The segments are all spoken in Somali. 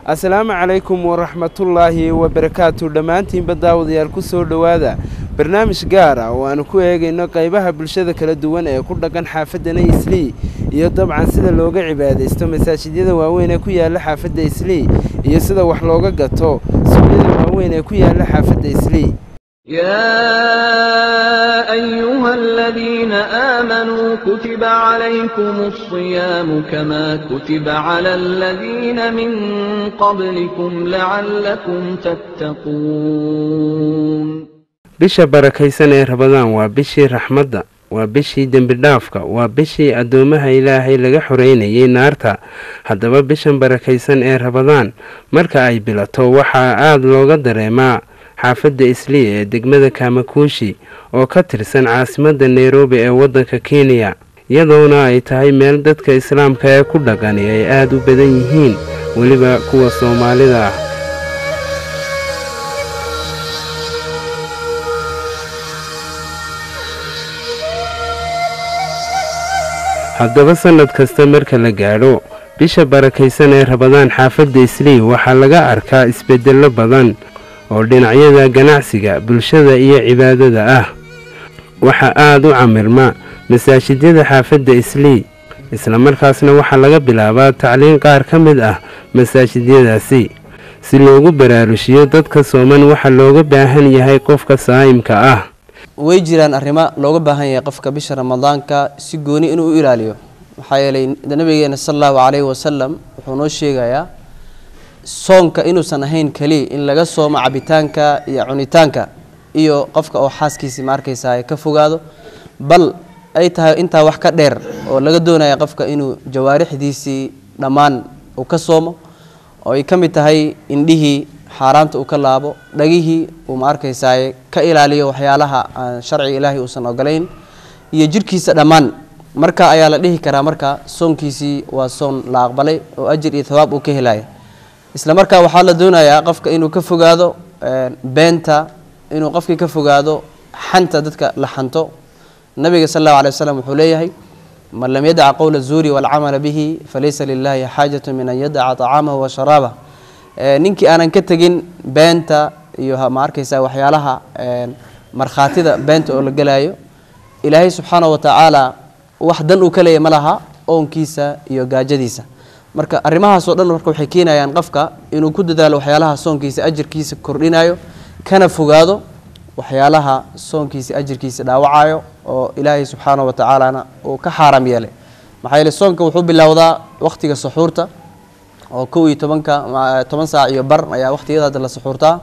assalaamu calaykum waraxmatullaahi wabarakaatu dhammaantiinba daawadayaal ku soo dhowaada barnaamij gaar ah oo aanu ku eegayno qaybaha bulshada kala duwan ee ku dhaqan xaafadana islii iyo dabcan sida looga cibaadaysto masaajidyada waaweyn ee ku yaala xaafadda islii iyo sida wax looga gato suuqyada waaweyn ee ku yaala xaafadda islii يا أيها الذين آمنوا كتب عليكم الصيام كما كتب على الذين من قبلكم لعلكم تتقون bisha barakaysan ee rabadaan waa bishii raxmadda waa bishii dembidhaafka waa bishii addoomaha ilaahay laga xoreynayay naarta haddaba bishan barakaysan ee rabadaan marka ay bilato waxaa aada looga dareemaa xaafadda islii ee degmada kaamakuushi oo ka tirsan caasimadda nairobi ee waddanka kenya iyadoona ay tahay meel dadka islaamka ee ku dhaqani ay aada u badan yihiin weliba kuwa soomaalida ah haddaba sannad kasta marka la gaadho bisha barakaysan ee rabadaan xaafadda islii waxaa laga arkaa isbeddello badan oo dhinacyada ganacsiga bulshada iyo cibaadada ah waxaa aada u camirma masaajidyada xaafadda islii islamarkaasna waxaa laga bilaabaa tacliin qaar ka mid ah masaajidyadaasi si loogu baraarushiyo dadka sooman waxa looga baahan yahay qofka saa'imka ah way jiraan arrimo looga baahan yahay qofka bisha ramadaanka si gooni inuu u ilaaliyo maxaa yeelay nabigeena sala allahu calayhi wasalam wuxuu noo sheegayaa soonka inuusan ahayn keliya in laga soomo cabitaanka iyo cunitaanka iyo qofka oo xaaskiisii ma arkaysaa ka fogaado bal ay tahay intaa wax ka dheer oo laga doonaya qofka inuu jawaarixdiisii dhammaan uu ka soomo oo ay ka mid tahay indhihii xaaraanta uu ka laabo dhagihii uu ma arkaysaay ka ilaaliyo waxyaalaha aan sharciga ilaahay uusan ogolayn iyo jirhkiisa dhammaan marka ayaa la dhihi karaa marka soonkiisii waa soon la aqbalay oo ajir iyo thawaab uu ka helaya isla markaa waxaa la doonayaa qofka inuu ka fogaado beenta inuu qofkii ka fogaado xanta dadka la xanto nabiga sal allahu alay wasalam wuxuu leeyahay man lam yadaca qowla zuuri waalcamala bihi falaysa lilahi xaajatu min an yadaca طacaamahu wa sharaabah ninkii aanan ka tegin beenta iyo ma arkaysa waxyaalaha markhaatida beenta oo la gelaayo ilaahay subxaana wa tacaala wax dan uu ka leeyahy ma laha oonkiisa iyo gaajadiisa marka arrimahaasoo dhan marka waxay keenayaan qofka inuu ku dadaalo waxyaalaha soonkiisa ajirkiisa kordhinayo kana fogaado waxyaalaha soonkiisa ajirkiisa dhaawacayo oo ilaahay subxaana wa tacaalana uu ka xaaraam yeelay maxaa yeele soonka wuxuu bilowdaa wakhtiga suxuurta oo kow iyo tobanka toban saac iyo bar ayaa wakhtiyada hadda la suxuurtaa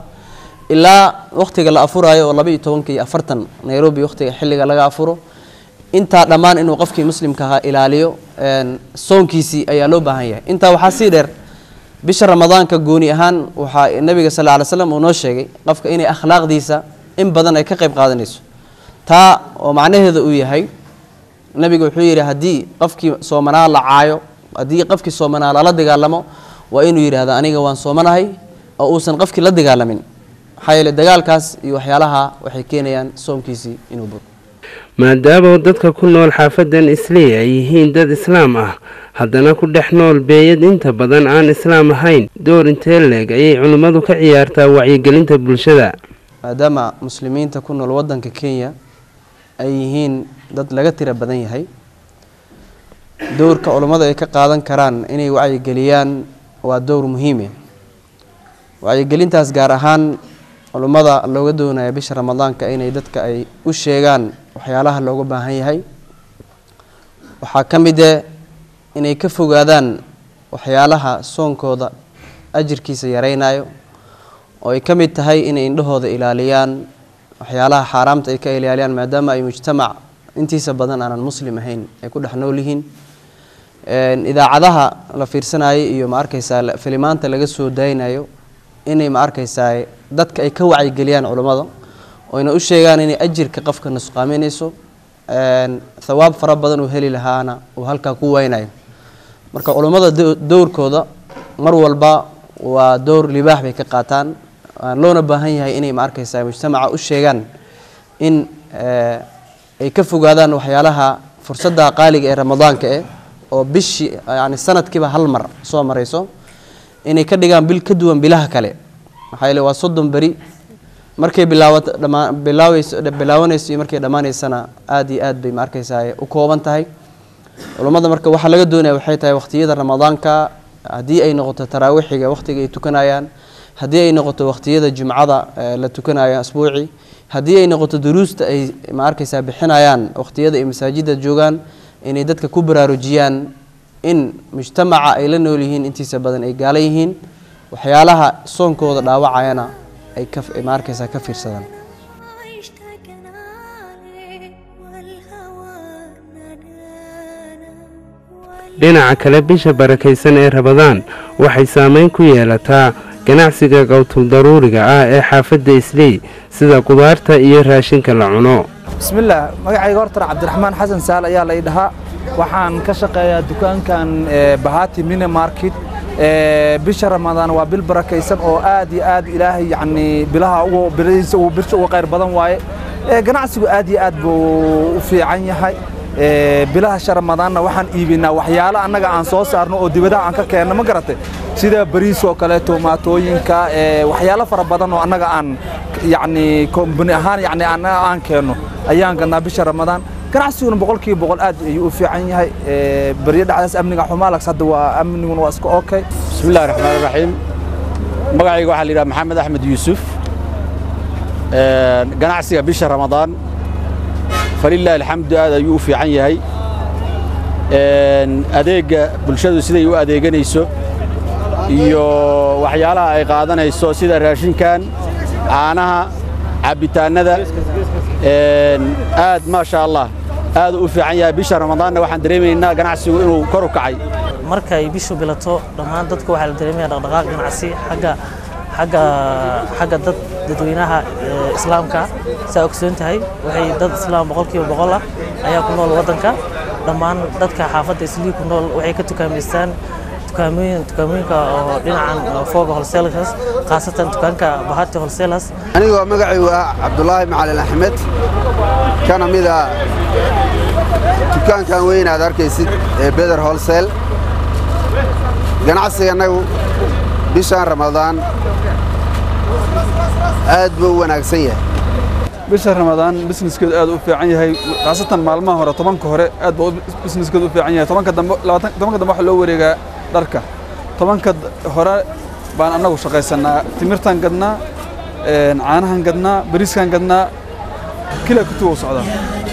ilaa wakhtiga la afurayo oo laba iyo tobanka iyo afartan nairobi wakhtiga xilliga laga afuro intaa dhammaan inuu qofkii muslimka ahaa ilaaliyo soonkiisii ayaa loo baahan yahay intaa waxaa sii dheer bisha ramadaanka gooni ahaan waxaa nabiga sal ly slam uu noo sheegay qofka inay akhlaaqdiisa in badan ay ka qayb qaadanayso taa oo macnaheeda uu yahay nabiga wuxuu yidhi haddii qofkii soomanaa la caayo haddii qofkii soomanaa lala dagaalamo waa inuu yidhaahdo aniga waan soomanahay oo uusan qofkii la dagaalamin maxaa yeele dagaalkaas iyo waxyaalaha waxay keenayaan soomkiisii inuu buro maadaama dadka ku nool xaafadan islii ay yihiin dad islaam ah haddana ku dhex nool beeyad inta badan aan islaam ahayn door intee leeg ayay culimmadu ka ciyaartaa wacyigelinta bulshada maadaama muslimiinta ku nool waddanka kenya ay yihiin dad laga tira badan yahay dowrka culummada ay ka qaadan karaan inay wacyigeliyaan waa dowr muhiime wacyigelintaas gaar ahaan culummada looga doonaya bisha ramadaanka inay dadka ay u sheegaan waxyaalaha looga baahan yahay waxaa ka mid e inay ka fogaadaan waxyaalaha soonkooda ajirkiisa yaraynayo oo ay ka mid tahay inay indhahooda ilaaliyaan waxyaalaha xaaraamta ay ka ilaaliyaan maadaama ay mujtamac intiisa badan aanan muslim ahayn ay ku dhex nool yihiin idaacadaha la fiirsanayo iyo ma arkaysaa filimaanta laga soo daynayo inay ma arkaysaa dadka ay ka wacyigeliyaan culummada oyna u sheegaan inay ajirka qofka nusqaaminayso thawaab fara badan uu heli lahaana uu halkaa ku waynayo marka culummada dowrkooda mar walba waa dowr libaax bay ka qaataan loona baahan yahay inay ma arkaysaa mujtamaca u sheegaan in ay ka fogaadaan waxyaalaha fursadda qaaliga ee ramadaanka eh oo bishii yani sanadkiiba hal mar soo marayso inay ka dhigaan bil ka duwan bilaha kale maxaa yeele waa soddon beri markay bilaawato dhamaa bilaaweyso bilaawanayso iyo markay dhammaanaysana aada iyo aad bay ma arkaysaa u kooban tahay culummada marka waxaa laga doonaya waxay tahay waqtiyada ramadaanka haddii ay noqoto taraawixiga waqtiga ay tukanayaan haddii ay noqoto waqtiyada jumcada la tukanayo asbuuci haddii ay noqoto duruusta ay ma arkaysaa bixinayaan waqtiyada ay masaajida joogaan inay dadka ku baraarujiyaan in mujtamaca ay la nool yihiin intiisa badan ay gaala yihiin waxyaalaha soonkooda dhaawacayana ay ka ma arkaysaa ka fiirsadaan اشتقنا لك والهوى نادانا dhinaca kale bisha barakaysan ee rabadaan waxay saameyn ku yeelataa ganacsiga qowtuldaruuriga ah ee xaafadda isley sida qudaarta iyo raashinka la cuno bismillaah magacayga hortar cabdiraxmaan xasan saal ayaa la idhahaa waxaan ka shaqeeyaa dukaankan eh, bahati mini market Eh, bisha ramadaan waa bil barakaysan oo aad iyo aad ilaahay yacni bilaha ugu biladiisa ugu bisha ugu khayr badan waaye Eh, ganacsigu aad iyo aad buu u fiican yahay Eh, bilaha sha ramadaanna waxaan iibinaa waxyaalo annaga aan soo saarno oo dibadaha aan ka keenno ma garatay sida bariis oo kale tomaatooyinka eh, waxyaalo fara badan oo annaga aan yacni kombani ahaan yacni aan aan keenno ayaan gadnaa bisha ramadaan ganacsiguna boqolkiiba boqol aad ayuu u fiican yahay Eh, baryo dhacdaas amniga xumaalags hadda waa amniguna waa iska okay بسم الله الرحمن الرحيم magacayga waxaa la yidhaha maxamed axmed yuusuf Een, ganacsiga bisha ramadaan falilaahi alxamdu aad ayuu u fiican yahay Een, adeegga bulshadu siday u adeeganayso iyo waxyaalaha ay qaadanayso sida raashinkan caanaha cabbitaannada Een, aad maasha allah aad u fiican yahay bisha ramadaanna waxaan dareemaynaa ganacsigu inuu kor u kacay markay bishu bilato dhammaan dadka waxaa la dareemaya dhaqdhaqaaq ganacsi xagga xagga xagga dad dadweynaha ee, islaamka saa ogsoon tahay waxay dad islaam boqolkiiba boqol ah ayaa ku nool waddanka dhammaan dadka xaafadda islii ku nool waxay ka tukaamaystaan tukaamooyin tukaamooyinka oo dhinacan oo fooga wholesalers khaasatan dukaanka bahati wholesalers anigoo magacaygu ah cabdulaahi macalin axmed kana mid a dukaankan weyn aad arkaysid ee beder holsel ganacsigannagu bishan ramadaan aad buu u wanaagsan yahay bisha ramadaan businesskeedu aad u fiican yahay khaasatan maalmaha hore tobanka hore aad buu businesskeedu u fiican yahay tobanka dambe labaatan tobanka dambe waxaa loo wareegaa dharka tobanka d- hore baan annagu shaqaysanaa timirtaan gadnaa een, caanahan gadnaa bariiskaan gadnaa kila kutuwa u socdaa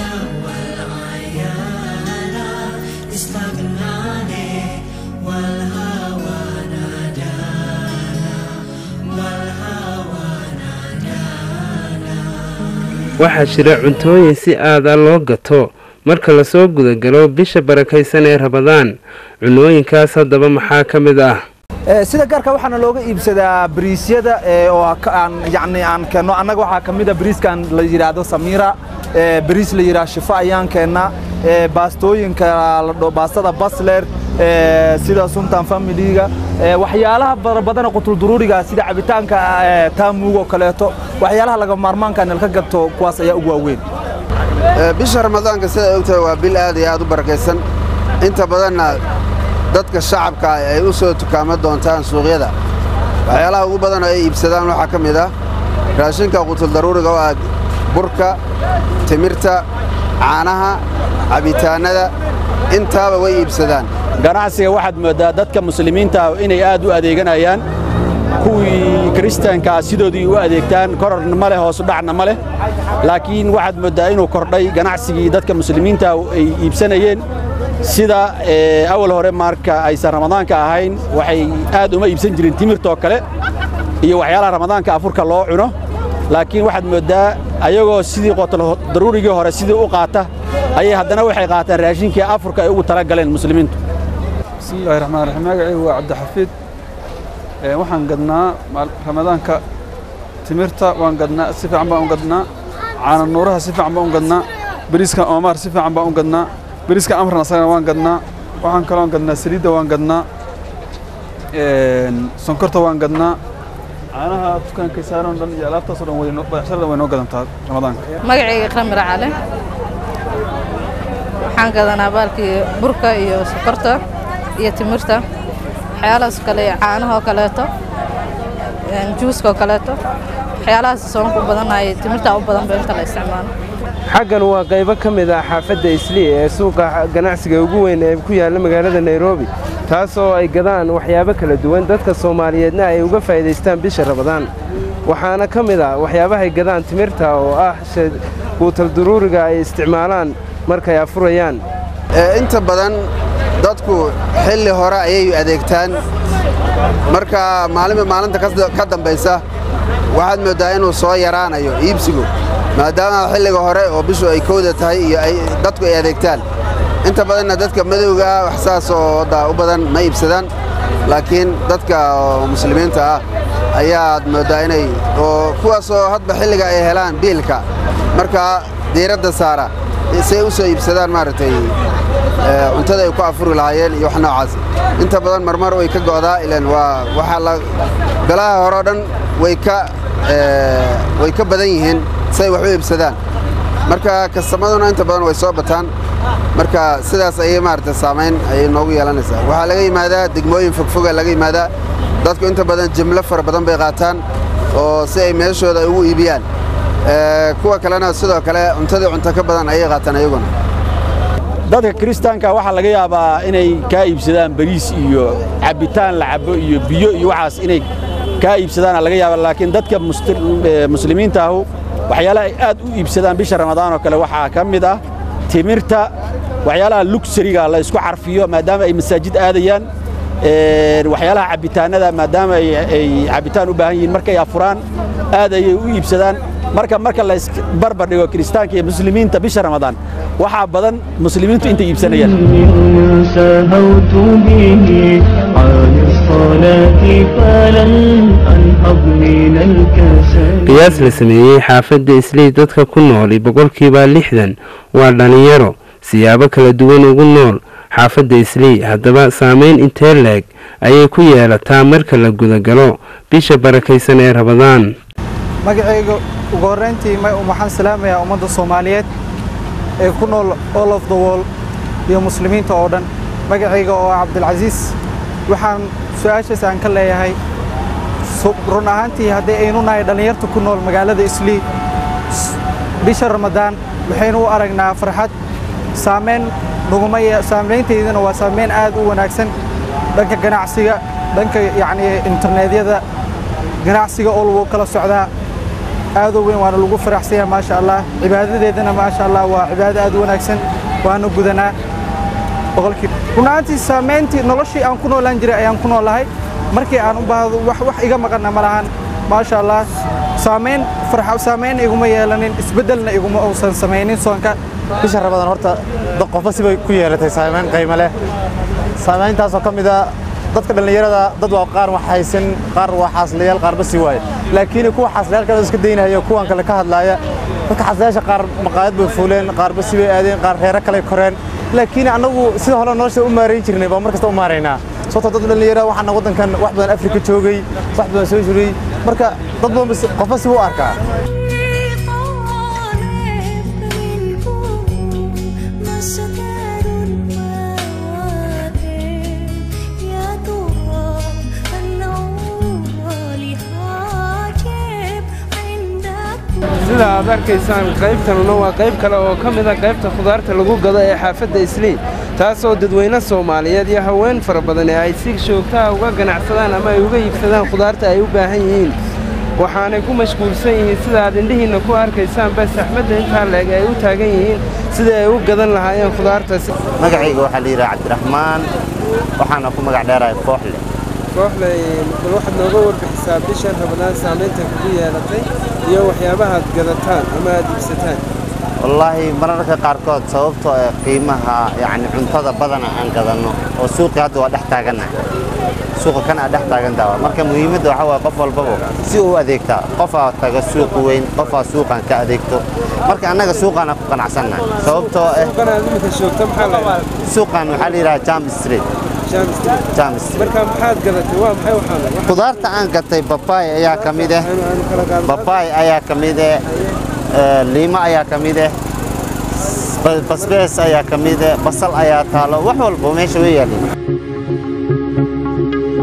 waxaa jira cuntooyin si aada loo gato marka lasoo gudagalo bisha barakaysan ee rabadaan cunooyinkaas haddaba maxaa ka mid ah Eh, sida gaarka waxaana looga iibsadaa bariisyada eh, oo ka- aan yacni aan keenno annaga waxaa ka mid a bariiskan la yidhaahdo samira eh, bariis la yidhaahdo shifo ayaan keennaa eh, baastooyinka la dho baastada basler eh, sida suntan familiga eh, waxyaalaha fara badan qutulduruuriga sida cabitaanka eh, taamuug oo kaleeto waxyaalaha laga maarmaanka nalka gato kuwaas ayaa ugu waaweyn Ee, bisha ramadaanka sidaa ogtahay waa bil aad iyo aad u barakaysan inta badanna dadka shacabka ah ay u soo tukaamo doontaan suuqyada waxyaalaha ugu badan oo ay iibsadaan waxaa ka mid ah raashinka qutuldaruuriga oo ah burka timirta caanaha cabitaannada intaaba way iibsadaan ganacsiga waxaad mooddaa dadka muslimiinta ah inay aad u adeeganayaan kuwii kiristaanka ah sidoodii u adeegtaan kororna ma leh hoosu dhacna ma leh laakiin waxaad mooddaa inuu kordhay ganacsigii dadka muslimiinta ah ay iibsanayeen sida eh, awal hore marka aysan ramadaanka ahayn waxay aad uma iibsan jirin timirtoo kale iyo waxyaalaha ramadaanka afurka loo cuno laakiin waxaad mooddaa ayagoo sidii qotol daruurigii hore sidii u qaata ayay haddana waxay qaataan raashinkii afurka ay ugu tala galeen muslimiintu bismi illaahi raxmaan raxiim magacaygu waa cabdixafiid Ee, waxaan gadnaa maal- ramadaanka timirta waan gadnaa si fiican baan u gadnaa caana nuuraha si fiican baan u gadnaa bariiska oomaar si fiican baan u gadnaa bariiska amran asagana waan gadnaa waxaan kaloo gadnaa saliidda waan gadnaa Een, sonkorta waan gadnaa caanaha dukaankay saaran oo dhan iyo alaabtaas oo dhan way noo- badeecshada dhan way noo gadantaa ramadaanka magacayga qamir cale waxaan gadanaa baalkii burka iyo sokorta iyo timirta waxyaalahaas kale caanahoo kaleeto juuska oo kaleeto waxyaalahaas soonka u badanaya timirtaa u badan ba inta la isticmaalo xaggan waa qaybo ka mid ah xaafadda islii ee suuqa ganacsiga ugu weyn ee ku yaalla magaalada nairobi taasoo ay gadaan waxyaabo kala duwan dadka soomaaliyeedna ay uga faa'iidaystaan bisha rabadaan waxaana ka mid ah waxyaabahay gadaan timirta oo ah quutal duruuriga ay isticmaalaan markay afurayaan inta badan dadku xilli hore ayay adeegtaan marka maalinba maalinta ka dambaysa waxaad mooddaa inuu soo yaraanayo iibsigu maadaama xilliga hore oo bishu ay kowda tahay iyo dadku ay adeegtaan inta badanna dadka madowga ah wax saas oo u badan ma iibsadaan laakiin dadka muslimiinta ah ayaad mooddaa inay oo kuwaasoo hadba xilliga ay helaan biilka markaa diiradda saara say u soo iibsadaan maaragtay cuntada ay ku afuri lahaayeen iyo wax noocaas inta badan marmar way ka go'daa ilan waa waxaa la galaha hore o dhan way ka way ka badan yihiin say wax u iibsadaan marka kastamaduna inta badan way soo bataan marka sidaas ayay maaragtay saamayn ayay noogu yeelanaysaa waxaa laga yimaadaa degmooyin fogfoga laga yimaadaa dadku inta badan jimlo fara badan bay qaataan oo si ay meeshooda ugu iibiyaan kuwa kalena sidoo kale cuntadii cunto ka badan ayay qaataan ayaguna dadka kiristaanka waxaa laga yaabaa inay kaa iibsadaan bariis iyo cabbitaan la cabbo iyo biyo iyo waxaas inay kaa iibsadaana laga yaaba laakiin dadka muslimiinta ahu waxyaalaha ay aad u iibsadaan bisha ramadaan oo kale waxaa ka mid ah timirta waxyaalaha lugsariga la isku carfiyo maadaama ay masaajid aadayaan waxyaalaha cabbitaanada maadaama ay cabbitaan u baahan yihiin markay afuraan aad ayay u iibsadaan marka marka la isbarbar dhigo kiristaanka iyo muslimiinta bisha ramadaan waxaa badan muslimiintu intay iibsanayaan سهوت به عن الصلاة فلن أنهض من الكسل qiyaas la sameeyey xaafadda islii dadka ku nooli boqolkiiba lixdan waa dhallinyaro siyaabo kala duwan ugu nool xaafadda islii haddaba saamayn intee leeg ayay ku yeelataa marka la gudagalo bisha barakaysan ee rabadaan magacayga ugu horrayntii waxaan salaamayaa ummadda soomaaliyeed ee ku nool all of the world iyo muslimiinta oo dhan magacayga oo ah cabdilcasiis waxaan su-aashaas aan ka leeyahay run ahaantii haddii aynu nahay dhallinyarta ku nool magaalada islii bisha ramadaan waxaynu u aragnaa farxad saamayn nuguma saamayntaydana waa saamayn aad u wanaagsan dhanka ganacsiga dhanka yacni internetyada ganacsiga oo lagu kala socdaa aad u weyn waana lagu faraxsanya maasha allah cibaadadeedana maasha allah waa cibaado aad u wanaagsan waana gudanaa boqolkii run ahaantii saamayntii noloshii aan ku noolaan jiray ayaan ku noolahay markii aan u baahdo wax wax iga maqanna ma lahan maasha allah saamayn farxa saamayn iguma yeelanin isbeddelna iguma uusan samaynin soonka bisha ramadaan horta qofba sibay ku yeelatay saamayn qiimo leh saamayntaasoo ka mid ah dadka dhallinyarada dad waa qaar wax haysan qaar waa xaaslayaal qaarba si waaye laakiin kuwa xaaslayaalkada iska daynaya kuwan kale ka hadlaaya dadka xaaslayaasha qaar maqaayad bay fuuleen qaarba si bay aadeen qaar reero kale koreen laakiin annagu sida hore nolosha u maarayn jirnay baa mar kasta u maaraynaa sababtoo dad dhallinyara waxaana waddankan wax badan afrika joogay wax badan soo jiray marka dad badan qofba si u arkaa sida aad arkaysaan qaybtanuna waa qayb kale oo ka mid a qaybta khudaarta lagu gado ee xaafadda islii taasoo dadweyne soomaaliyeed iyo haween fara badan ee ay si joogtaha uga ganacsadaan ama ay uga iibsadaan khudaarta ay u baahan yihiin waxaanay ku mashquulsan yihiin sida aad indhihiinna ku arkaysaan bas axmadda intaa leeg ay u taagan yihiin sida ay u gadan lahaayeen khudaartaas magacayga waxaa la yidhaha cabdiraxmaan waxaana ku magac dheerahay kooxle kooxle bal waxaad nooga warbixisaa bishan rabadaan saamaynta kugu yeelatay iyo waxyaabahaad gadataan ama aad iibsataan wallaahi mararka qaarkood sababtoo ee qiimaha yacni cuntada badana aan gadanno oo suuqii hadda waa dhex taagannahay suuqa kan aa dhex taagantaha marka muhiimadda waxaa waaye qof walbaba si uu adeegtaa qofaa taga suuq weyn qofaa suuqan ka adeegto marka annaga suuqaana ku qanacsannahay sababtoo eh suuqan waxaa la yidhaha jam street marka maxaad gadatay waa maxay waxaan khudaarta aan gatay babaay ayaa ka mid ah babaay ayaa ka mid ah liimo ayaa ka mid ah basbees ayaa ka mid ah basal ayaa taalo wax walba meesha way yaalin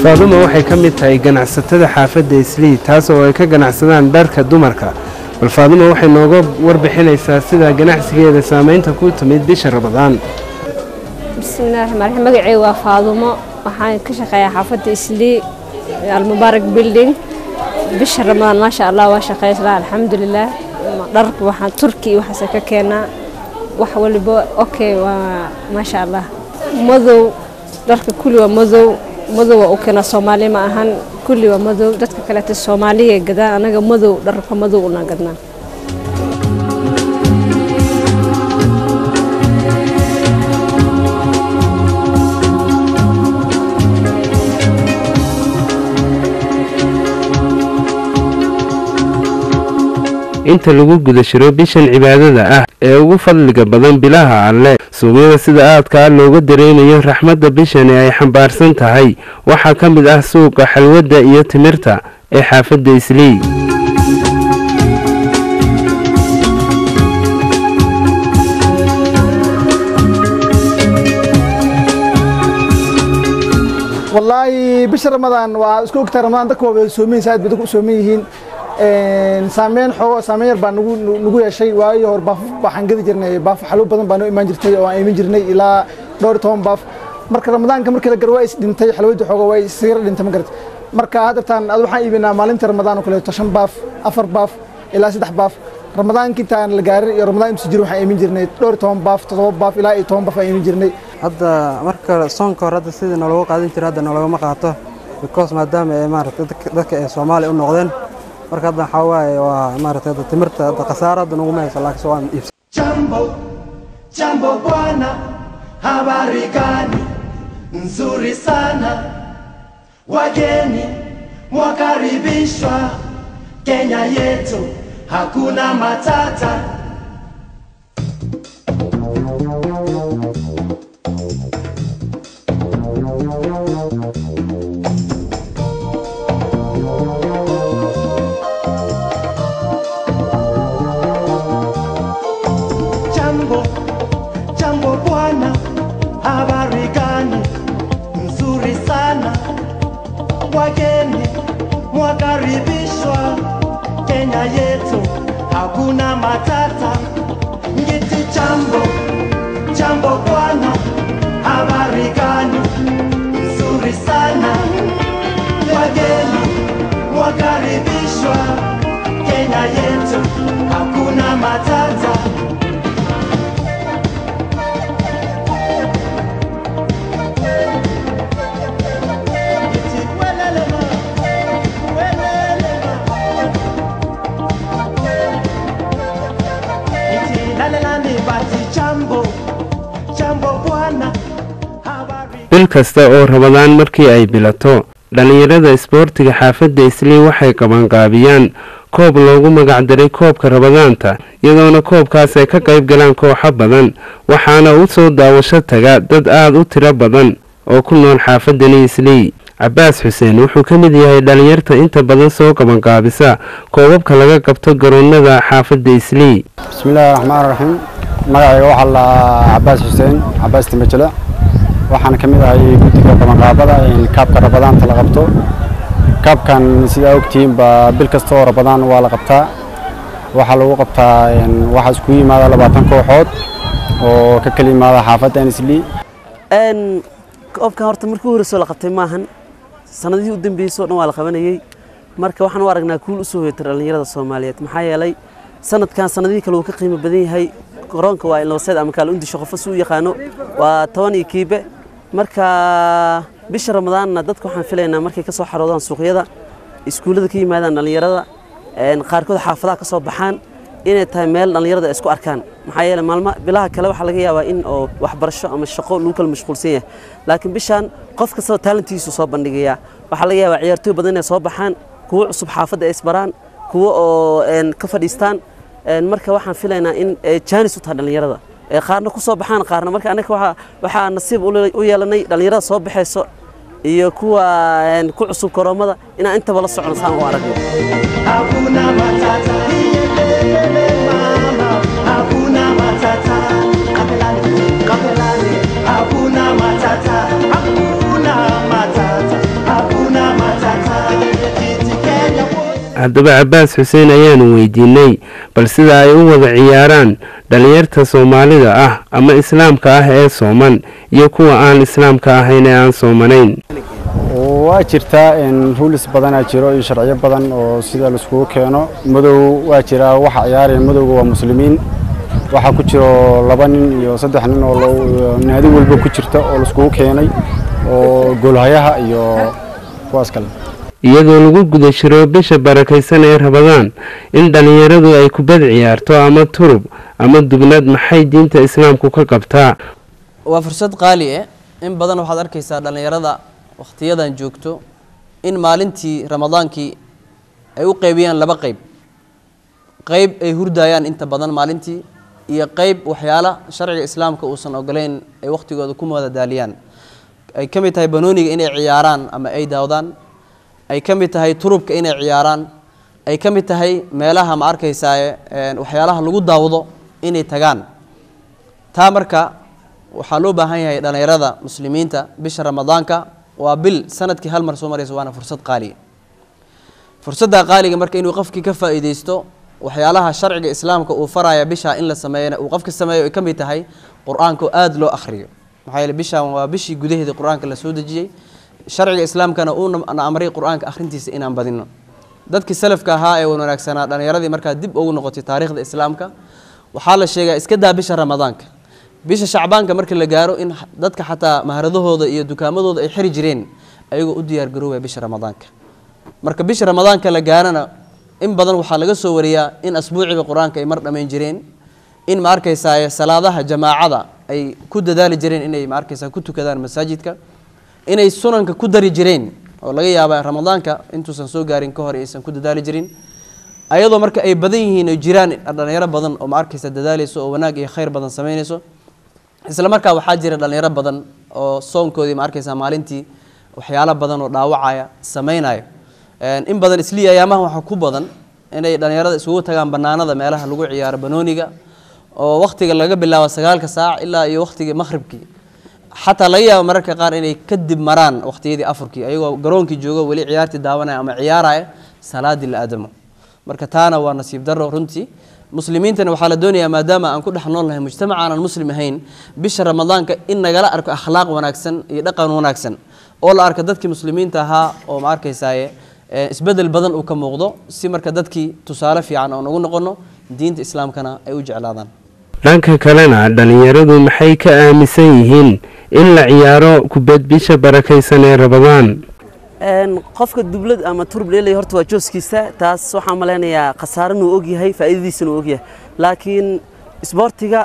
faaduma waxay ka mid tahay ganacsatada xaafadda islii taas oo ay ka ganacsadaan dharka dumarka bal faaduma waxay nooga warbixinaysaa sida ganacsigeeda saamaynta ku timid bisha ramadaan bismillahi raxmaan raxiim magacayga waa faadumo waxaan ka shaqeeyaa xaafadda islii almubaarak building bisha ramadaan maasha allah waa shaqeysnaa alxamdulilah dharka waxaan turki iyo waxaase ka keenaa wax waliba okay waa maasha allah madow dharka kulli waa madow madow waa u keenaa soomaali ma ahan kulli waa madow dadka kaleeta soomaaliya gadaan anaga madow dharka madow una gadnaa inta lagu guda shiro bishan cibaadada ah ee ugu fadliga badan bilaha alle suuqyada sida aadkaa looga dareenayo raxmadda bishani ay xambaarsan tahay waxaa ka mid ah suuqa xalwadda iyo timirta ee xaafadda islii wallaahi bisha ramadaan waa isku ogtaa ramadaan dadka waa wada soomin saaid bay dadku u sooman yihiin saameyn xoogo saameyn yar baa nagu nagu yeeshay waayo hor baaf waxaan gadi jirnay baaf xalwo badan baa noo imaan jirtay oo aan iman jirnay ilaa dhowr iyo toban baaf marka ramadaanka markii la garo waa is dhintay xalwadii xoogo waa isira dhintay ma garat marka haddeertaan ad waxaan iibinaa maalinta ramadaan oo kaleeto shan baaf afar baaf ilaa saddex baaf ramadaankii intaan la gaarin iyo ramadaan intu jiro waxaan iman jirnay dhowr iyo toban baaf toddoba baaf ilaa iyo toban baaf aan iman jirnay hadda marka soonka hore hadda sidii nalooga qaadan jira hadda naloogama qaato because maadaama ay maaragtay dadka ay soomaali u noqdeen marka hadda waxaa waaye waa maaragtay hadda timirta hadda khasaaro hadda naguma hayso laakiin soo aan iibsan Jambo, jambo bwana, habari gani? Nzuri sana. Wageni mwakaribishwa Kenya yetu, hakuna matata. Jambo, jambo bwana, habari gani? Nzuri sana. Wageni mwakaribishwa Kenya yetu, hakuna matata. Ngiti jambo, jambo bwana, habari gani? Nzuri sana. Wageni mwakaribishwa Kenya yetu, hakuna matata. bil kasta oo rabadaan markii ay bilato dhallinyarada isboortiga xaafadda islii waxay qabanqaabiyaan koob loogu magacdaray koobka rabadaanta iyadoona koobkaas ay ka qayb galaan kooxo badan waxaana u soo daawasho taga dad aada u tiro badan oo ku nool xaafadani islii cabaas xuseen wuxuu ka mid yahay dhallinyarta inta badan soo qabanqaabisa koobabka laga qabto garoonada xaafadda islii bismillaahi raxmaan raxiim magacayga waxaa la cabaas xuseen cabaas timajele waxaan ka mid ahay guddiga qabanqaabada kaabka rabadaanta la qabto kaabkan sidaa ogtihiin baa bil kasta oo rabadaan waa la qabtaa waxaa lagu qabtaa waxaa iskugu yimaada labaatan kooxood oo ka kala yimaada xaafadda anislii koobkan horta markii u horreysoo la qabtay maahan sanadihii u dambeysay oo dhan waa la qabanayey marka waxaan u aragnaa kuul u soo hoyatay dhallinyarada soomaaliyeed maxaa yeelay sanadkan sanadihii kale uu ka qiimo badan yahay garoonka waa ilnoseed ama kaala undisho qofo si u yaqaano waa toban iyo kiibe marka bisha ramadaanna dadka waxaan filaynaa markay ka soo xaroodaan suuqyada iskuullada ka yimaadaan dhallinyarada qaarkood xaafadaha ka soo baxaan inay tahay meel dhallinyarada ay isku arkaan maxaa yeelay maalma bilaha kale waxaa laga yaabaa in oo waxbarasho ama shaqo lagu kala mashquulsan yahay laakiin bishaan qof kastaba taalentiisu soo bandhigayaa waxaa laga yaabaa ciyaartooy badan inay soo baxaan kuwo cusub xaafadda ay isbaraan kuwo oo ka fadhiistaan marka waxaan filaynaa in jaanis u tahay dhallinyarada qaarna ku soo baxaan qaarna marka anaga waxaa waxaa nasiib u yeelanay dhallinyarada soo baxayso iyo kuwa ku cusub koroomada inaan intaba la socono saan u aragno Hakuna matata. Mama, hakuna matata. Kapelani, kapelani. Hakuna matata. Hakuna matata. Hakuna haddaba cabaas xuseen ayaanu weydiinay bal sida ay u wada ciyaaraan dhalinyarta soomaalida ah ama islaamka ah ee sooman iyo kuwa aan islaamka ahayn ee aan soomanayn waa jirtaa ruulis badanaa jiro iyo sharciyo badan oo sida laiskugu keeno madow waa jiraa waxa ciyaaraya madowga waa muslimiin waxaa ku jiro laba nin iyo saddex nin oo naadi walba ku jirta oo laiskugu keenay oo goolhayaha iyo kuwaas kale iyadoo lagu guda jiro bisha barakaysan ee rabadaan in dhallinyaradu ay kubad ciyaarto ama turub ama dubnad maxay diinta islaamku ka qabtaa waa fursad qaali ah in badan waxaad arkaysaa dhallinyarada wakhtiyadan joogto in maalintii ramadaankii ay u qeybiyaan laba qeyb qeyb ay hurdayaan inta badan maalintii iyo qeyb waxyaala sharciga islaamka uusan ogoleyn ay wakhtigooda ku madadaaliyaan ay ka mid tahay banooniga inay ciyaaraan ama ay daawdaan ay ka mid tahay turubka inay ciyaaraan ay ka mid tahay meelaha ma arkaysaa waxyaalaha lagu daawdo inay tagaan taa marka waxaa loo baahan yahay dhallinyarada muslimiinta bisha ramadaanka waa bil sanadkii hal mar soo maraysa waana fursad qaaliga fursadda qaaliga marka inuu qofkii ka faa'iidaysto waxyaalaha sharciga islaamka uu faraya bisha in la sameeyana uu qofka sameeyo ay ka mid tahay qur-aanka oo aada loo akhriyo maxaa yeele bishan waa bishii gudaheeda qur-aanka la soo dejiyey sharciga islaamkana uuna amray qur-aanka akhrintiisa inaan badino dadkii salafka ahaa ee wanaagsanaa dhallinyaradii markaa dib ugu noqotay taariikhda islaamka waxaa la sheegaa iska daa bisha ramadaanka bisha shacbaanka marka la gaaro in dadka xataa maharadahooda iyo dukaamadooda ay xiri jireen ayagoo u diyaar garoobaya bisha ramadaanka marka bisha ramadaanka la gaarana in badan waxaa laga soo wariyaa in asbuuciga qur-aanka ay mar dhammayn jireen in ma arkaysaa salaadaha jamaacada ay ku dadaali jireen inay ma arkaysaa ku tukadaan masaajidka inay sunanka ku dari jireen oo laga yaaba ramadaanka intuusan soo gaarin ka hor aysan ku dadaali jirin ayadoo marka ay badan yihiin oo jiraan dhalinyaro badan oo ma arkaysa dadaalayso oo wanaag iyo khayr badan samaynayso isla markaa waxaa jira dhalinyaro badan oo soonkoodii ma arkaysaa maalintii waxyaalo badan oo dhaawacaya samaynayo in badan islii ayaamaha waxaa ku badan inay dhalinyarada isugu tagaan banaanada meelaha lagu ciyaaro banooniga oo wakhtiga laga bilaabo sagaalka saac ilaa iyo wakhtigii maqhribkii xataa laga yaabo mararka qaar inay kadib maraan wakhtiyadii afurkii ayagoo garoonkii joogo weli ciyaartii daawanaya ama ciyaaraya salaadii la aadamo marka taana waa nasiib daro runtii muslimiintana waxaa la doonayaa maadaama aan ku dhex nool nahay mujtamac aanan muslim ahayn bisha ramadaanka in nagala arko akhlaaq wanaagsan iyo dhaqan wanaagsan oo la arko dadkii muslimiinta ahaa oo ma arkaysaaye isbedel badan uu ka muuqdo si marka dadkii tusaale fiican oon ugu noqono diinta islaamkana ay u jeclaadaan dhanka kalena dhallinyaradu maxay ka aaminsan yihiin in la ciyaaro kubad bisha barakaysan ee rabadaan qofka dublad ama turub leelay horta waa jooskiisa taas waxaan malaynayaa khasaaran uu ogyahay faa'iidadiisana uu ogyahay laakiin isboortiga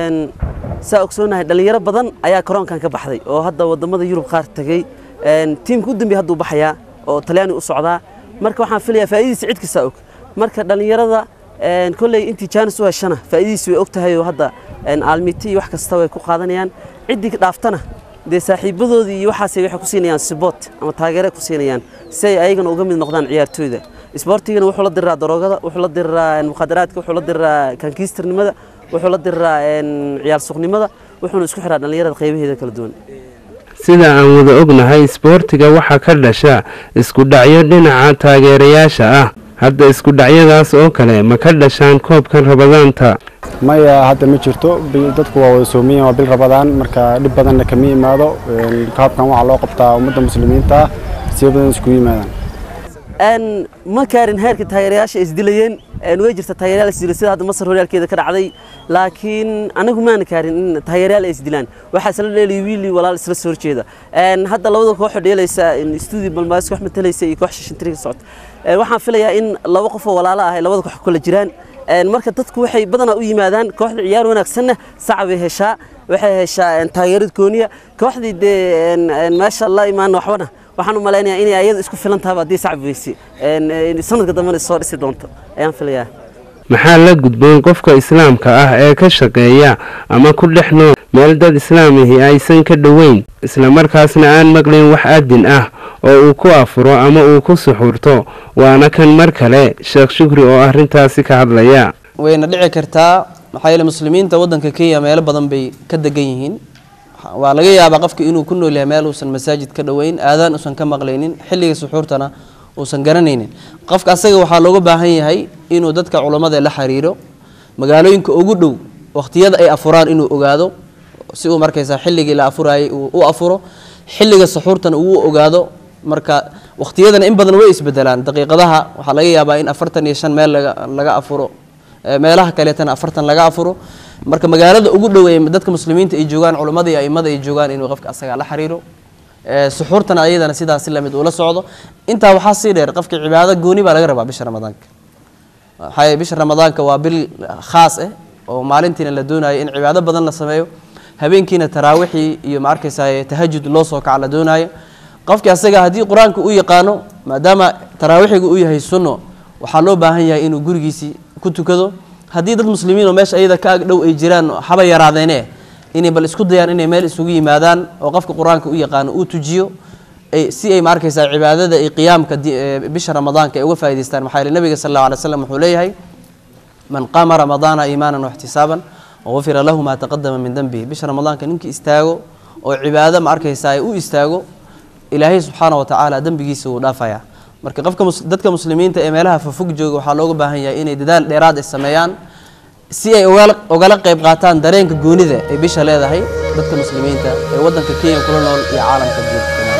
saa ogsoonahay dhallinyaro badan ayaa karoonkan ka baxday oo hadda wadamada yurub qaar tegey tiimka u dambeeya hadduu baxayaa oo talyaani u socdaa marka waxaan filayaa faa'iidadiisa cid kasta og marka dhallinyarada kolley intii jaanis u heshana faa'iidadiisa way og tahay oo hadda aalmiti iyo wax kasta way ku qaadanayaan ciddii dhaaftana dee saaxiibadoodii iyo waxaasay waxay ku siinayaan siboot ama taageere ku siinayaan si ay ayagana uga mid noqdaan ciyaartooyda isboortigana wuxuu la diriraa daroogada wuxuu la diriraa mukhadaraadka wuxuu la diriraa kankiistarnimada wuxuu la diriraa ciyaar suuqnimada wuxuuna isku xiraa dhallinyarada qaybaheeda kala duwan sida aan wada ognahay isboortiga waxaa ka dhasha isku dhacyo dhinaca taageerayaasha ah hadda isku dhacyadaas oo kale ma ka dhashaan koobkan rabadaanta maya hadda ma jirto dadku waa wada soomiyan waa bil rabadaan marka dhib badanna kama yimaado kaabkan waxaa loo qabtaa ummadda muslimiinta ah siya badan iskugu yimaadaan ma kaarin heerka taageerayaasha isdilayeen way jirta taageerayaal isdilay sida hadda masar horyaalkeeda ka dhacday laakiin anagu maana kaarin in taageerayaal ay isdilaan waxaa isla dheelay wiili walaal isla soo horjeeda hadda labada kooxo dheelaysa studio balmaaska wax matalaysa iyo koox shishintiri ka socota waxaan filayaa in laba qof oo walaalo ah ay labada koox kula jiraan marka dadku waxay badanaa u yimaadaan kooxda ciyaar wanaagsanna saca bay heshaa waxay heshaa taageerad gooniya kooxdii dee meesha la imaan waxbana waxaan u malaynayaa inay ayada isku filan tahaba haddii sacab weyse sanadka dambena soo dhisi doonto ayaan filayaa maxaa la gudboon qofka islaamka ah ee ka shaqeeya ama ku dhex nool meel dad islaamihi aysan ka dhoweyn islamarkaasna aan maqlayn wax adin ah oo uu ku afuro ama uu ku suxuurto waana kan mar kale sheekh shukri oo arrintaasi ka hadlaya wayna dhici kartaa maxaa yeele muslimiinta waddanka kenya meelo badan bay ka degan yihiin waa laga yaabaa qofka inuu ku nool yahay meel uusan masaajid ka dhoweyn aadaan uusan ka maqlaynin xilliga suxuurtana uusan garanaynin qofka asaga waxaa looga baahan yahay inuu dadka culammada la xiriiro magaalooyinka ugu dhow waqtiyada ay afuraan inuu ogaado si uu markaysa xilligii la afurayay uu u afuro xilliga saxuurtana uu u ogaado marka waqtiyadana in badan way isbedelaan daqiiqadaha waxaa laga yaabaa in afartan iyo shan meel laga laga afuro ee meelaha kaleetana afartan laga afuro marka magaalada ugu dhow ee dadka muslimiinta ay joogaan culammada iyo aimada ay joogaan inuu qofka asaga la xiriiro ee suxuurtana ayadana sidaas si lamid ula socdo intaa waxaa sii dheer qofka cibaado gooni baa laga rabaa bisha ramadaanka maxaa yeele bisha ramadaanka waa bil khaas ah oo maalintiina la doonayo in cibaado badan la sameeyo habeenkiina taraawixii iyo ma arkaysaa tahajud loo soo kaca la doonayo qofki asaga haddii qur-aanka u yaqaano maadaama taraawixiga uu yahay sunno waxaa loo baahan yahay inuu gurigiisii ku tukado haddii dad muslimiin oo meesha ayada ka ag dhow ay jiraan haba yaraadeene inay bal isku dayaan inay meel isugu yimaadaan oo qofka qur-aanka u yaqaano uu tujiyo ay si ay ma arkaysaa cibaadada iyo qiyaamka di- ee bisha ramadaanka ay uga faa'idaystaan maxaa yeele nabiga sal allahu alay wasallam wuxuu leeyahay man qaama ramadaana iimaanan waxtisaaban wafira lahu maa taqadama min dembihi bisha ramadaanka ninkii istaago oo cibaado ma arkaysaa u istaago ilaahay subxaana wa tacaala dembigiisa wuu dhaafayaa marka qofka mus- dadka muslimiinta ee meelaha fofog jooga waxaa looga baahan yahay inay dadaal dheeraad ay sameeyaan si ay ogala ogala qayb qaataan dareenka goonida ay bisha leedahay dadka muslimiinta ee waddanka kenya kula nool iyo caalamka guud dhammaan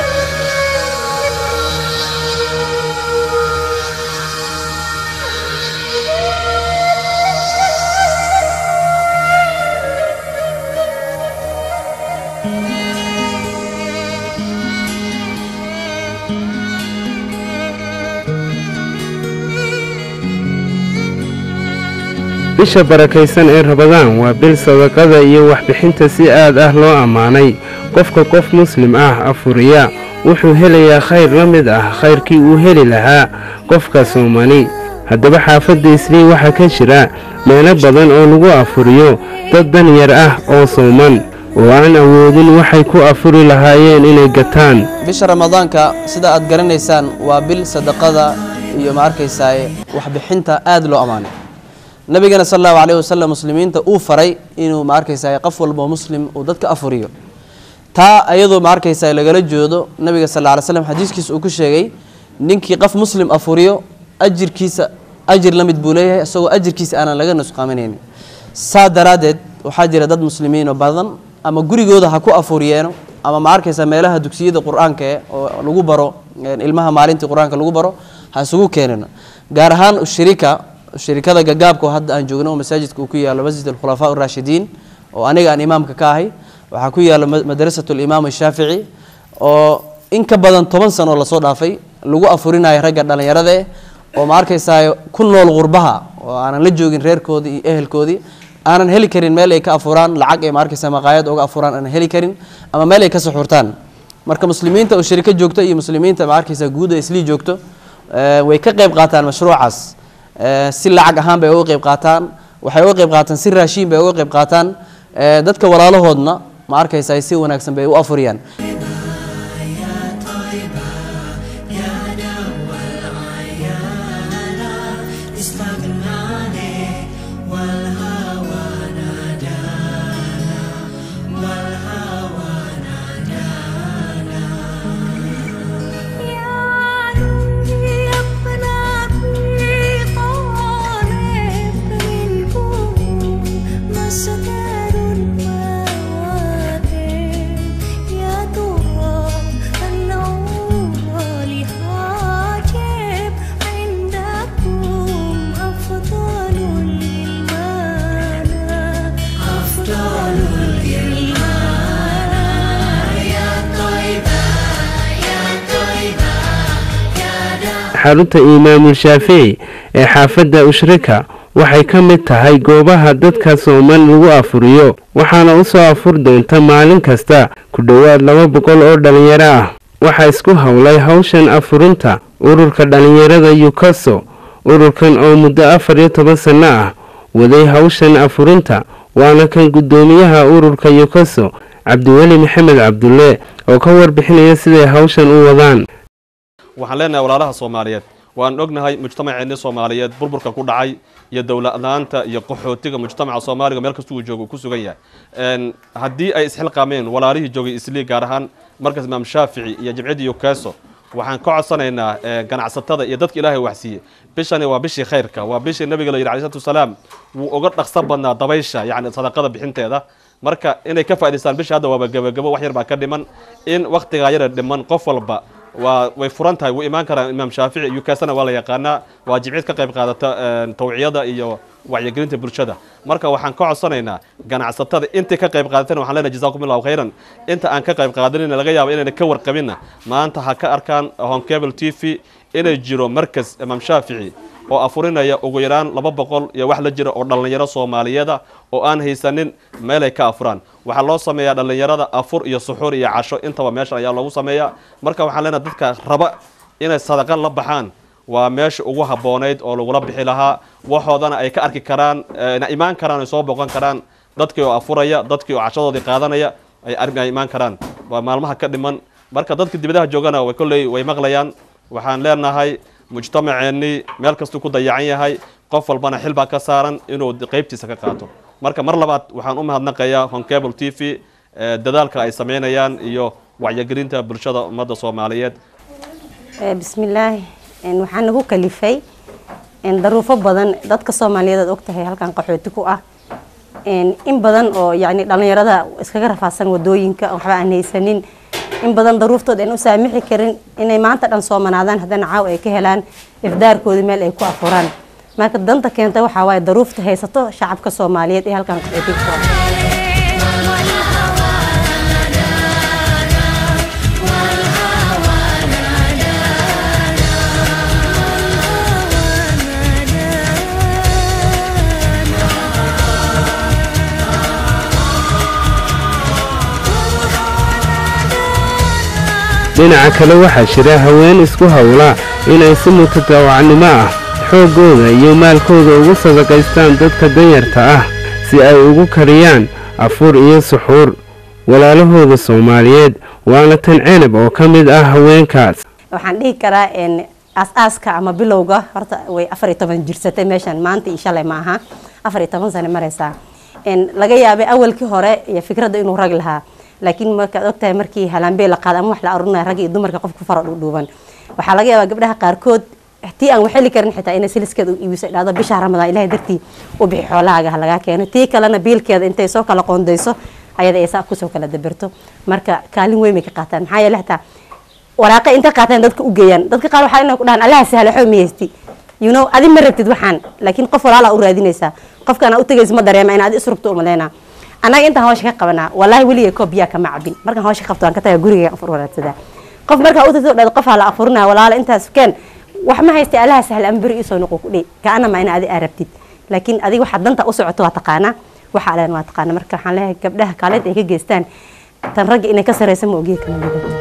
bisha barakaysan ee rabadaan waa bil sadaqada iyo waxbixinta si aad ah loo ammaanay qofka qof muslim ah afuriya wuxuu helayaa khayr la mid ah khayrkii uu heli lahaa qofka soomani haddaba xaafadda islii waxaa ka jira meelo badan oo lagu afuriyo dad dan yar ah oo sooman oo aan awoodin waxay ku afuri lahaayeen inay gataan bisha ramadaanka sida aad garanaysaan waa bil sadaqada iyo ma arkaysaa waxbixinta aad loo ammaanay nabigana sal allahu alayhi wasalam muslimiinta uu faray inuu ma arkaysaa qof walba oo muslim uu dadka afuriyo taa ayadoo ma arkaysaa lagala joodo nabiga sal alla alay slam xadiiskiisa uu ku sheegay ninkii qof muslim afuriyo ajirkiisa ajir la mid buu leeyahay isagoo ajirkiisa aanan laga nusqaaminaynin saa daraaddeed waxaa jira dad muslimiin oo badan ama gurigooda ha ku afuriyeeno ama ma arkaysaa meelaha dugsiyada qur-aanka eh oo lagu baro een, ilmaha maalintii qur-aanka lagu baro ha isugu keenino gaar ahaan shirika shirikada gagaabka oo hadda aan joogno oo masaajidka uu ku yaalo masjid alkhulafaa araashidiin oo aniga aan imaamka ka ahay waxaa ku yaalo ma- madrasatu alimaam ashaafici oo in ka badan toban sano oo lasoo dhaafay lagu afurinayo ragga dhallinyarada eh oo ma arkaysaa ku nool qurbaha oo aanan la joogin reerkoodii iyo ehelkoodii aanan heli karin meel ay ka afuraan lacag ay ma arkaysaa maqaayad uga afuraan aanan heli karin ama meel ay ka suxurtaan marka muslimiinta oo shiriko joogto iyo muslimiinta ma arkaysaa guud ee islii joogto eh, way ka qayb qaataan mashruucaas Eh, si lacag ahaan bay uga qayb qaataan waxay uga qayb qaataan si raashiin bay uga qayb qaataan Eh, dadka walaalahoodna ma arkaysaa si wanaagsan bay u afuriyaan xarunta imaamul shaafici ee xaafadda ushrika waxay ka mid tahay goobaha dadka sooman lagu afuriyo waxaana u soo afur doonta maalin kasta ku dhowaad laba boqol oo dhallinyaro ah waxaa isku howlay hawshan afurinta ururka dhallinyarada yukaso ururkan oo muddo afar iyo toban sanno ah waday hawshan afurinta waana kan guddoomiyaha ururka yukaso cabdiweli maxamed cabdulle oo ka warbixinaya siday hawshan u wadaan waxaan leenahay walaalaha soomaaliyeed waan ognahay mujtamaceenni soomaaliyeed burburka ku dhacay iyo dowladlaanta iyo qaxootiga mujtamaca soomaaliga meel kasta uu joogo uu ku sugan yahay Een, haddii ay isxilqaameen walaalihii joogay islii gaar ahaan markaas imaam shaafici iyo jimciyadii yukeso waxaan ka codsanaynaa eh, ganacsatada iyo dadka ilaahay waxsiiye bishani waa bishii khayrka waa bishii nabiga la yidhi alayhi salaatu wasalaam wuu uga dhaqsan badnaa dabaysha yacni sadaqada bixinteeda marka inay ka faa'idaystaan bisha hadda waaba gebagebo wax yar baa ka dhiman in wakhtigaa yara dhiman qof walba waa way furan tahay wuu imaan karaa imaam shaafici yukaasana waa la yaqaanaa waa jimcid ka qayb qaadata eh, tawciyada iyo wacyigelinta bulshada marka waxaan ka codsanaynaa ganacsatada intii ka qayb qaadatana waxaan leenahay jazakum allahu khayran inta aan ka qayb qaadanina laga yaabo inayna ka warqabinna maanta ha ka arkaan home cable t v inay jiro markas imaam shaafici oo afurinaya ugu yaraan laba boqol iyo wax la jira oo dhallinyaro soomaaliyeeda oo aan haysanin meelay ka afuraan waxaa loo sameeyaa dhallinyarada afur iyo suxuur iyo casho intaba meeshan ayaa loogu sameeyaa marka waxaan leenahay dadka raba inay sadaqa la baxaan waa meesha ugu habboonayd oo lagula bixi lahaa waxoodana ay ka arki karaan na imaan karaan ay soo boqon karaan dadkii oo afuraya dadkii oo cashadoodii qaadanaya ay arrin ay imaan karaan waa maalmaha ka dhiman marka dadka dibadaha joogana way kolley way maqlayaan waxaan leenahay mujtamaceennii meel kastuu ku dayacan yahay qof walbana xil baa ka saaran inuu qaybtiisa ka qaato marka mar labaad waxaan u mahadnaqayaa honcable t v eh, dadaalka ay sameynayaan iyo wacyigelinta bulshada ummadda soomaaliyeed Eh, bismillaahi En waxaa nagu kalifay en daruufo badan dadka soomaaliyeed aad ogtahay halkan qaxooti ku ah En in badan oo yacni dhallinyarada iskaga rafaadsan wadooyinka waxba aan haysanin in badan daruuftood aan u saamixi karin inay maanta dhan soomanaadaan haddana caaw ay ka helaan ifdaarkoodii meel ay ku afuraan marka danta keenta waxaa waaye daruufta haysato shacabka soomaaliyeed ee halkan qaxooti ku ah dhinaca kale waxaa jira haween isku howla inay si mutadawacnimo ah xooggooda iyo maalkooda ugu sadaqaystaan dadka danyarta ah si ay ugu kariyaan afur iyo suxuur walaalahooda soomaaliyeed waana tan cenab oo ka mid ah haweenkaas waxaan dhihi karaa en aas-aaska ama bilowga horta way afar iyo toban jirsatay meeshan maanta iyo shalay maaha afar iyo toban sano maraysaa en laga yaabay awalkii hore iyo fikradda inuu rag lahaa laakiin markaad ogtahay markii halaambey la qaada ama wax la arurinaya rag iyo dumarka qofku faro dhuudhuuban waxaa laga yaabaa gabdhaha qaarkood tii aan waxeli karin xitaa inay siliskeeda u iibiso ay dhahdo bisha ramadaan ilahay dartii u bixi xoolahaaga ha lagaa keeno tii kalena biilkeeda intay soo kala qoondayso ayada ay saa kusoo kala dabirto marka kaalin weyn bay ka qaataan maxaa yeele xitaa waraaqa intay qaataan dadka u geeyaan dadka qaar waxaa inay ku dhahaan allaha sahla xoo miyaysti you know adi ma rabtid waxaan laakiin qof walaalaa u raadinaysaa qofkaan u tegayso ma dareema in adi isrugto umaleynaa annaga intaan hawsha ka qabanaa wallaahi weliga koob biyaa kama cabin markaan hawsha ka qabto waan ka tagaa guriga afur waraadsadaa qof markaa u tagto dhad qof hala afurinaya walaala intaas keen wax ma haystay allaha sahla ama beri isoo noqo ku dhey kaana ma ina adi aa rabtid laakiin adiga waxaad danta u socoto waa taqaanaa waxa aleen waa taqaanaa marka waxaan leeyahay gabdhaha kaalid ay ka geystaan tan ragga inay ka saraysa ma ogiya kama lidato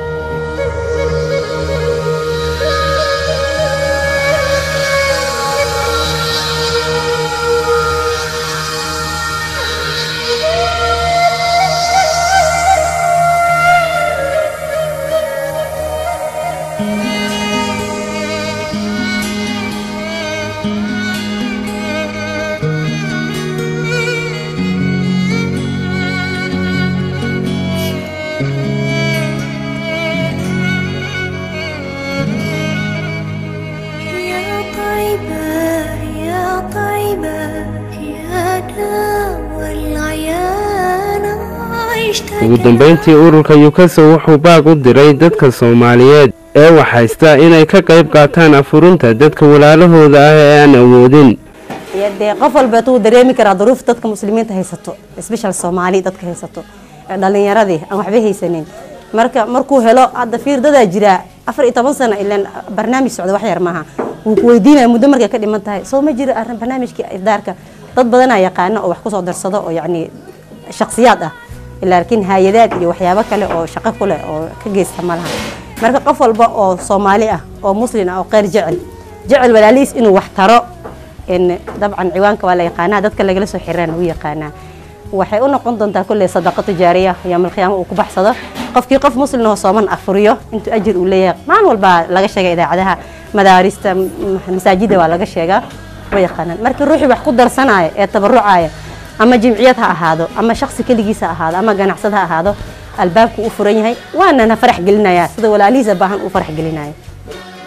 يا طيبة يا طيبة يا دوا العيان عشت ugu dambayntii ururka yukaso wuxuu baaq u diray dadka soomaaliyeed ee waxhaysta inay ka qayb qaataan afurinta dadka walaalahooda ah ee aan awoodin iyo dee qof walbeet wuu dareemi karaa duruuf dadka muslimiinta haysato special soomaali dadka haysato ee dhalinyaradii aan waxba haysanin marka markuu helo hadda fiirdadaa jiraa afar iyo toban sano ilan barnaamij socda wax yar maaha wuu ku weydiinaya muddo markay ka dhiman tahay soo ma jiro arrin barnaamijkii ifdaarka dad badanaa yaqaano oo wax kusoo darsado oo yacni shakhsiyaad ah laakiin hay-adaad iyo waxyaabo kale oo shaqo ku leh oo ka geysta ma laha marka qof walba oo soomaali ah oo muslin ah oo qeyr jecel jecel walaalihiis inuu wax taro in dabcan ciwaanka waa la yaqaanaa dadka lagala soo xiriirana lagu yaqaanaa waxay u noqon doontaa kulley sadaqa tijaariya yoomal qiyaama uu ku baxsado qofkii qof muslim oo sooman afuriyo intuu ajir uu leeyahay maalin walba laga sheega idaacadaha madaarista m- masaajida waa laga sheegaa way yaqaanaan markii ruuxii wax ku darsanaya ee tabarucaya ama jimciyad ha ahaado ama shaksi keligiis ha ahaado ama ganacsad ha ahaado albaabku u furan yahay waana na farax gelinaya sida walaalihiisa baahan u farax gelinaya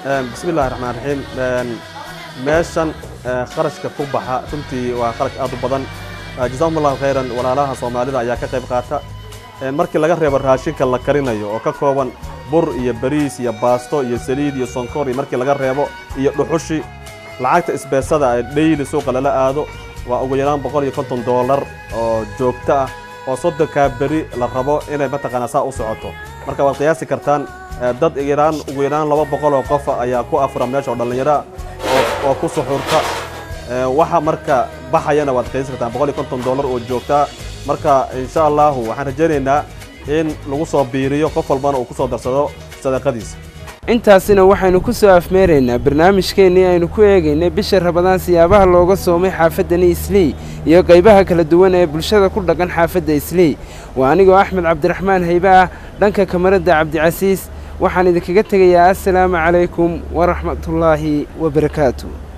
bismi illahi raxmaan raxiim meeshan kharashka ku baxa runtii waa kharash aad u badan jazakum allahu khayran walaalaha soomaalida ayaa ka qayb qaata markii laga reebo raashinka la karinayo oo ka kooban bur iyo bariis iyo baasto iyo saliid iyo sonkor iyo markii laga reebo iyo dhuxushi lacagta isbeesada ee dhayli suuqa lala aado waa ugu yaraan boqol iyo konton doolar oo joogto ah oo soddonkaa beri la rabo inay mataqaanaa saa u socoto marka waad qiyaasi kartaan dad yaraan ugu yaraan laba boqol oo qof ayaa ku afura meesha oo dhallinyaro oo ku suxurta waxa marka baxayana waad qiyaasi kartaan boqol iyo konton doolar oo joogtaa marka insha allahu waxaan rajaynaynaa in lagu soo biiriyo qof walbana uu ku soo darsado sadaqadiisa intaasina waxaynu ku soo afmeeraynaa barnaamijkeennii aynu ku eegaynay bisha rabadaan siyaabaha looga soomay xaafaddani islii iyo qaybaha kala duwan ee bulshada ku dhaqan xaafadda islii waa anigoo axmed cabdiraxmaan haybe ah dhanka kamaradda cabdicasiis waxaan idinkaga tegayaa assalaamu calaykum waraxmatullaahi wabarakaatu